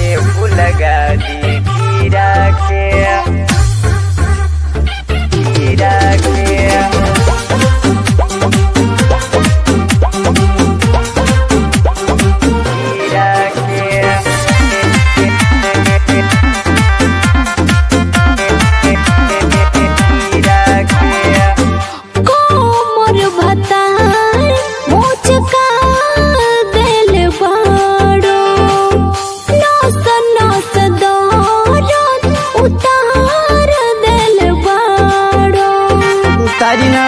आवले फुलगा दी खीरा के खीरा के कोमर भतार मोचका देल बाड़ो नस नस दौरन उतार देल बाड़ो तारी ना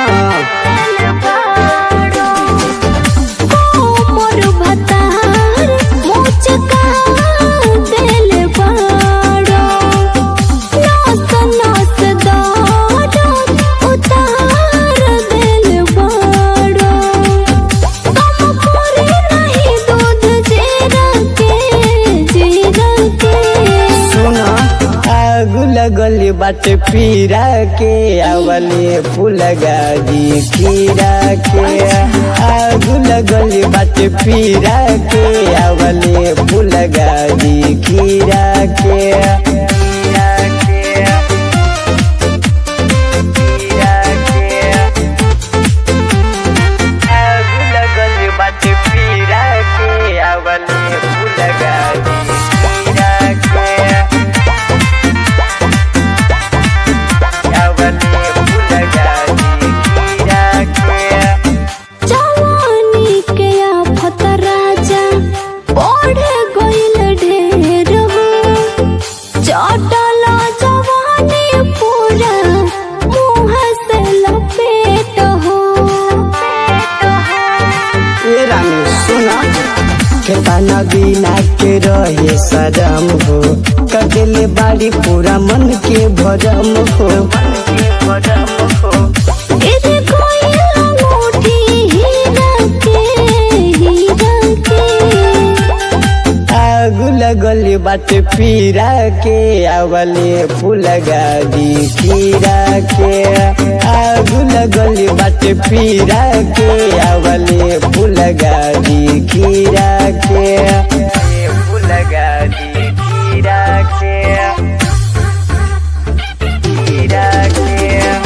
कोमर भतार मोचका देल बाड़ो नस नस दौरन उतार देल बाड़ो कम करे नहीं दूध जीरा के जीरा के सुना आग लगल बाट पीरा के आवले फुलगा दी खीरा के आग लगल बाट पीरा के आवले फुलगा दी खीरा के खीरा के खीरा के आग लगल बाट पीरा के आवले फुलगा दी खीरा के आवले फुलगा दी खीरा के जवानी के आफत राजा बढ़ गइल ढेर हो चटल जवानी पूरा मुँह से लपेट हो ए रानी सुना खेताना बिना के रहे सजम हो कदेले बाड़ी पूरा मन के भरम हो इधर कोई अंगूठी हीरा के हीरा के आग लगल बाट पीरा के आवले फुलगा दी खीरा के आग लगल बाट पीरा के आवले फुलगा दी खीरा के फुलगा दी खीरा के खीरा के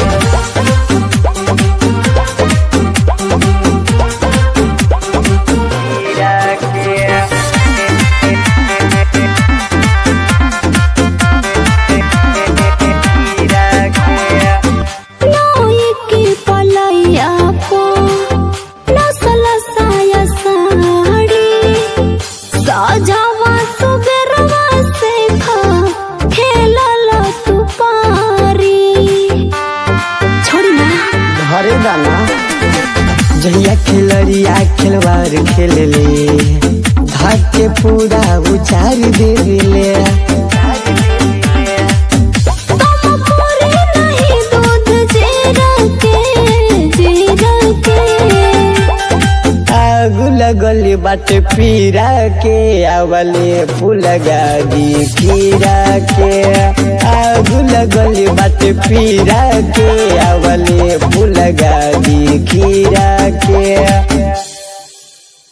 नोई की पलैया को नसल साया साड़ी सजावा सुबेरवा से खा खेलल तू पारी छोड़ी ना घरे दाना जहिया खेलरिया खेलवार खेलले धाक के पूरा उचार देले कम करे नहीं दूध जीरा के जीरा के आग लगल बाट पीरा के आवले फुलगा दी खीरा के आग लगल बाट पीरा के आवले फुलगा दी खीरा के